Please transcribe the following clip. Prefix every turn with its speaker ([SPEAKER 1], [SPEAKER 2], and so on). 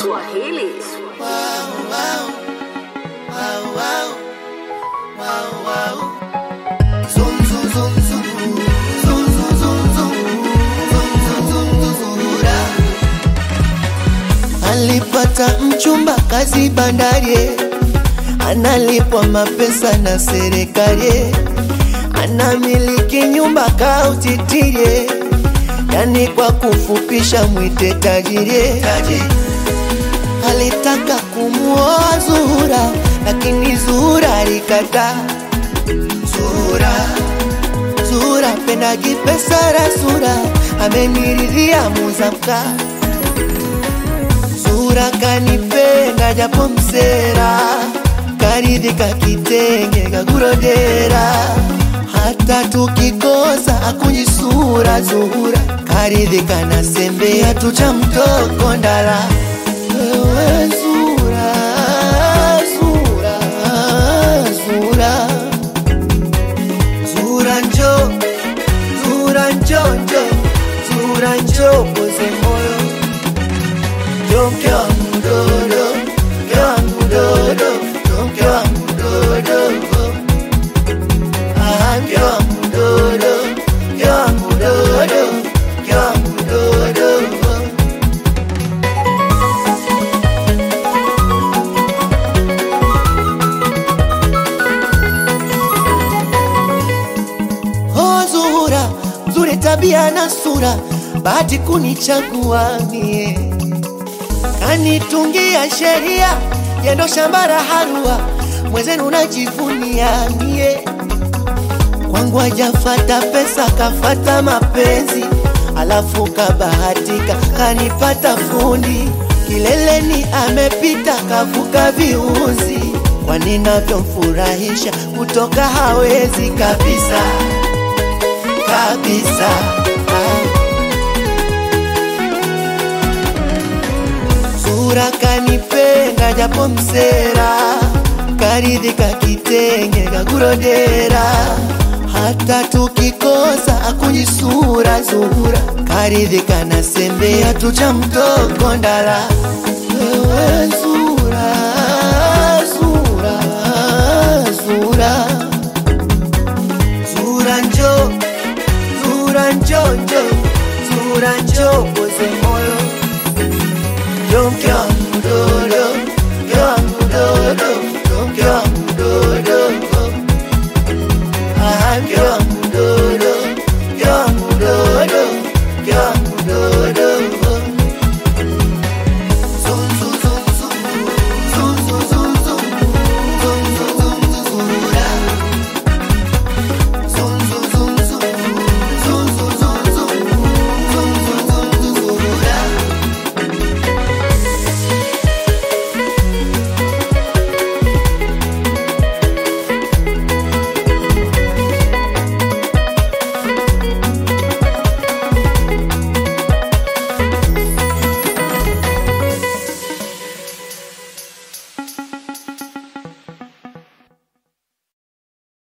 [SPEAKER 1] Swahili.
[SPEAKER 2] Alipata mchumba kazi bandari, analipwa mapesa na serikali, anamiliki nyumba kautitirie, yani kwa kufupisha mwite tajiri. Alitaka kumuoa Zuhura, lakini Zuhura alikataa. Zuhura, Zuhura pendagi pesa rasura, ameniridhia muzamka Zuhura kanipenda japo msera, karidhika kitenge kakurodera, hata tukikosa akunyisura. Zuhura karidhika na sembe hatu cha mtoko ndala. Wewe Zuhura, Zuhura, Zuhura, Zuhura njo, Zuhura njo njo, Zuhura njo poze moyo Yo mke wangu dodo, mke wangu dodo, yo mke wangu dodo. Ah, mke wangu dodo, mke wangu dodo, mke wangu dodo. Oh, Zuhura, nzuri tabia na sura, bahati kunichagua mie kanitungia sheria yendo shamba la harua, mwenzenu najivunia mie. Kwangu hajafata pesa, kafata mapenzi, alafu kabahatika kanipata fundi kileleni, amepita kavuka viuzi, kwani navyomfurahisha kutoka hawezi kabisa kabisa ah. Zuhura kanipenda japo msera, karidhika kitenge kakurodera, hata tukikosa akunyisura. Zuhura karidhika na sembe hatu cha mtoko ndala. Wewe Zuhura, Zuhura, Zuhura, Zuhura njo, Zuhura njo njo, Zuhura njo poze moyo Yo mke wangu